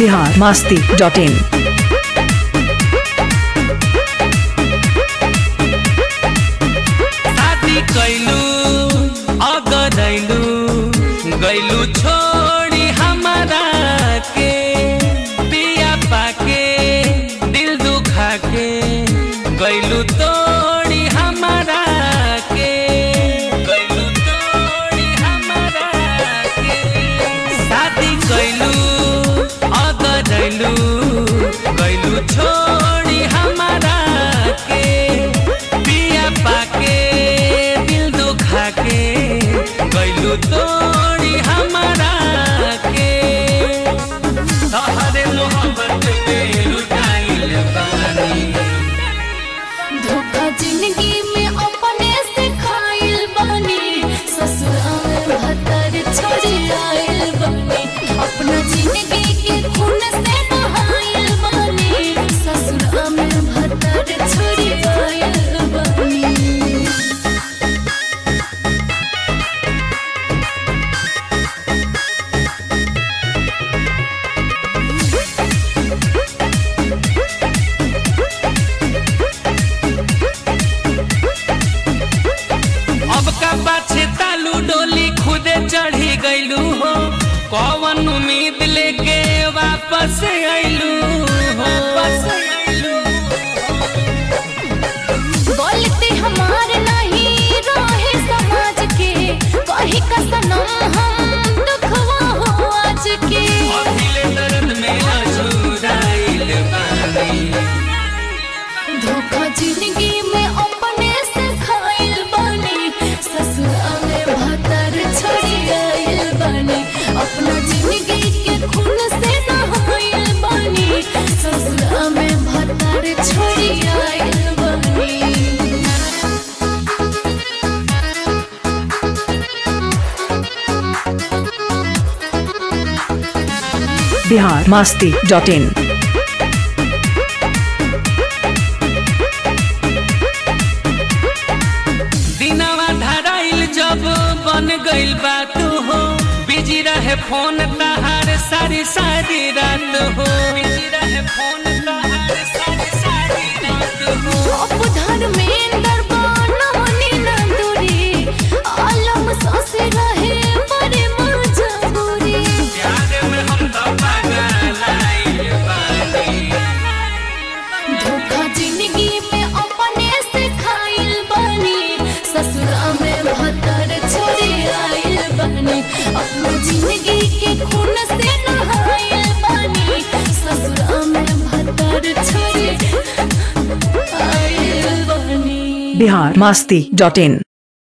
Bihar Masti dot in शादी कैलू अगरैलू गैलू छोड़ी हमारा के पिया पाके दिल दुखा के गैलू तोड़ी हमारा के गैलू तोड़ी हमारा के शादी कैलू अगरैलू गैलू छोड़ी हमारा के पिया पाके दिल दुखा के गैलू तोड़ी हमारा के तोहरे मोहब्बत पे लुटाइल बानी धोखा जिंदगी में अपने से खाइल बानी ससुरा में भतर छोड़ी आइल बानी अपना जिंदगी के खून से नहाइल बानी ससुरा में भतर छोड़ी आइल बानी अब का पाछे तालू डोली खुदे चढ़ी गईलू हो कौन उम्मीद लेके वापस आइलू हो वापस आइलू बोलते हमार नहीं रहे समाज के कही का सनम हम दुखवा हो आज के अभिले दर्द में अछूराइल बानी धोखा जिंदगी में अपने से खाइल बानी ससुरा में भतर छोड़ी आइल बानी अपना जिंदगी के खून से नहाइल बानी ससुरा में भतर छोड़ी आइल बानी बिहार मास्ती डॉट इन दिनवा धराइल जब बन गइल बात हो बिजी रहे फोन तहार सारी सारी रात हो बिजी रहे फोन तहार सारी सारी रात हो अब धर्मेंद्र बनवनी न दूरी आलम सासे रहे बड़े मजबूरी प्यार में हम तो पागल आइल बानी धोखा जिंदगी में अपने से खाइल बानी ससुरा में भतर छोड़ी आइल बानी अपना जिंदगी के खून से नहाइल बानी ससुरा में भतर छोड़ी आइल बानी बिहार मास्ती डॉट इन